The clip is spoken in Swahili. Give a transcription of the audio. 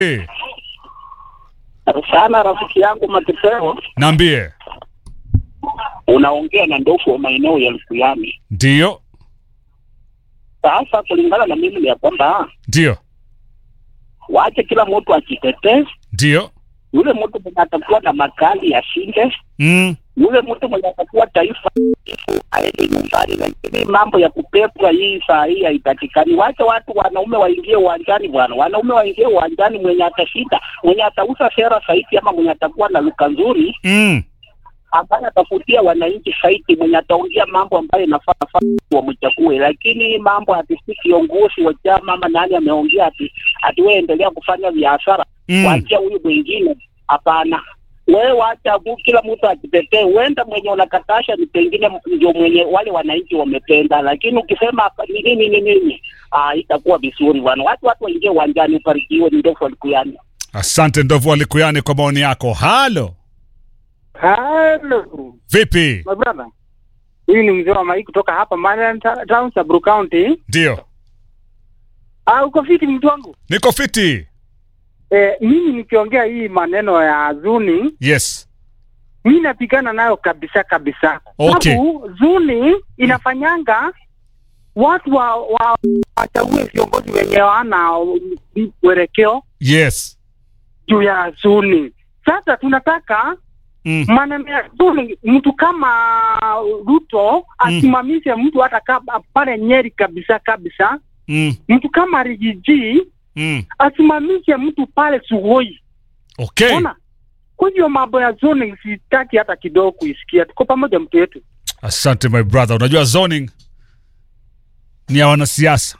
Eh, sana rafiki yangu Matepeo, Naambie. unaongea na ndofu wa maeneo ya Lukuyani. Ndio. Sasa kulingana na mimi ni ya kwamba Ndio. wache kila mtu ajitetee. Ndio. Yule mtu mwenye atakuwa na makali ashinde, Mm. yule mtu mwenye atakuwa taifa aende nyumbani. Lakini mambo ya kupepwa hii saa hii haipatikani. Wache watu wanaume waingie uwanjani bwana, wanaume waingie uwanjani. Mwenye atashinda, mwenye atauza sera saiti, ama mwenye atakuwa na luka nzuri Mm. ambaye atafutia wananchi saiti, mwenye ataongea mambo ambayo inafaa faa wamchague, lakini mambo ati si kiongozi wa chama ama nani ameongea ati ati wewe endelea kufanya biashara Mm. wachia huyu mwingine. Hapana, wewe wacha tu, kila mtu ajitetee. Huenda mwenye unakatasha ni pengine ndio mwenye wale wananchi wamependa, lakini ukisema hapa ni nini ni nini, ah, itakuwa vizuri bwana. Watu watu waingie uwanjani, ubarikiwe. Ni ndofu alikuyani. Asante ndovu alikuyani kwa maoni yako. Halo. Hello, Vipi? my brother. Huyu ni mzee wa Mai kutoka hapa Marian Ta- Town, Samburu County. Ndio. Ah, uko fiti mtu wangu? Niko fiti. Eh, mimi nikiongea hii maneno ya Zuni, Yes. mimi napigana nayo kabisa kabisa. Okay. Sababu Zuni inafanyanga watu wa, wa wachague viongozi wenye wana uelekeo Yes. juu ya Zuni. Sasa tunataka Mm. maneno ya Zuni, mtu kama Ruto asimamishe mtu hata kama pale Nyeri kabisa kabisa, Mm. mtu kama Rigiji Mm. asimamishe mtu pale Sugoi. Okay. Ona, kwa hiyo mambo ya zoning sitaki hata kidogo kuisikia. Tuko pamoja mtu wetu. Asante my brother. Unajua zoning ni ya wanasiasa.